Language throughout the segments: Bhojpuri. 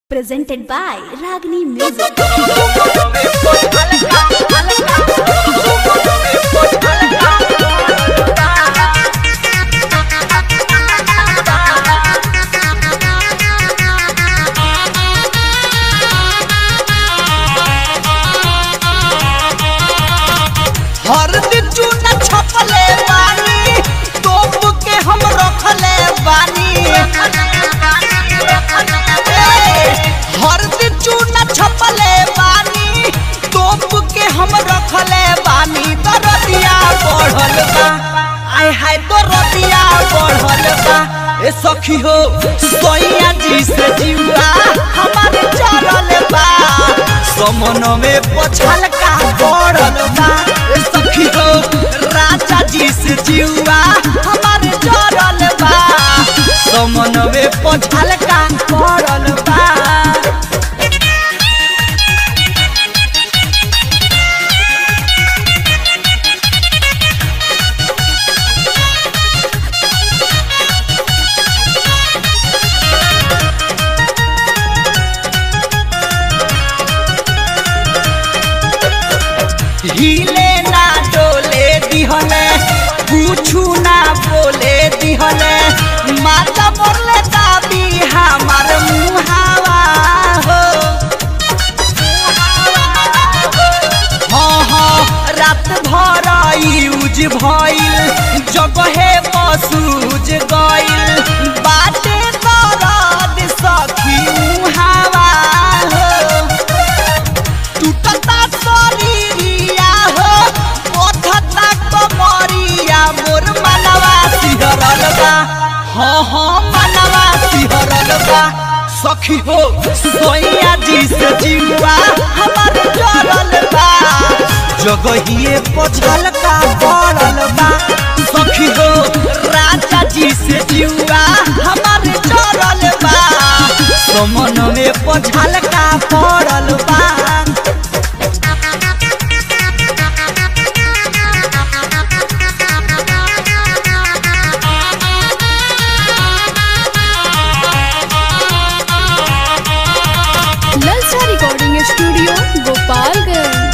presented by Ragini Music. हरदी चूना छपले बानी तोप के हम रखले बानी हरदी चूना छपले बानी तोप के हम रखले बानी दरदिया बढ़ल बा आय हाय दरदिया बढ़ल बा ए सखी हो सोइया जी से जीवा हमारे चरल बा समन में पछल का बढ़ल बा ए सखी हो राजा जी से जीवा हमारे चरल बा समन में पछल का बढ़ल बा हिले ना डोले दिहले कुछु ना बोले दिहले माता मोरले दाबी हमार मुहावा हो हाँ हाँ रात भर यूज भइल जगहे पसूज गइल बाटे दरद सखी मुहावा हो टूटता शरीरिया हो पथता कमरिया मोर मनवा सिहरल बा हाँ हाँ मनवा सिहरल बा सखी हो सोइया जी से जीवा हमार जरल बा जगहिए पछल का पड़ल बा सखी हो राजा जी से जीवा हमार जरल बा समन में पछल का पड़ल बा Lalsa Recording Studio, Gopalganj.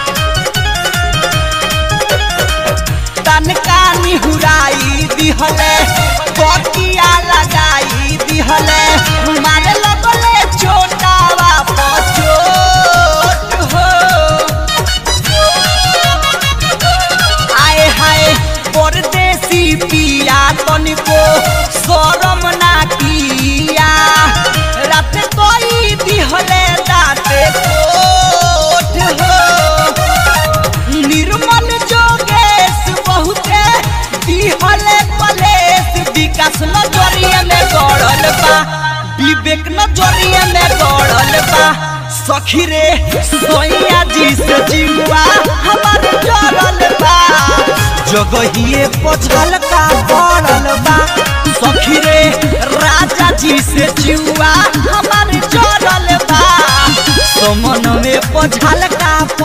तनका निहुराई दिहले बकिया लगाई दिहले मारे लगले चोटावा पचोट हो आए हाय परदेसी पिया तनिको शरम ना किया रात कोई दिहले दाते कोट हो निर्मल जोगेश बहुते दिहले कलेश विकास नजरिए में गड़ल बा विवेक नजरिए में गड़ल बा सखी रे सोइया जी से जीवा हमार जरल बा जगहिए पछल का पड़ल बा सखी रे राजा जी से जीवा हमार जरल बा समन में पछल का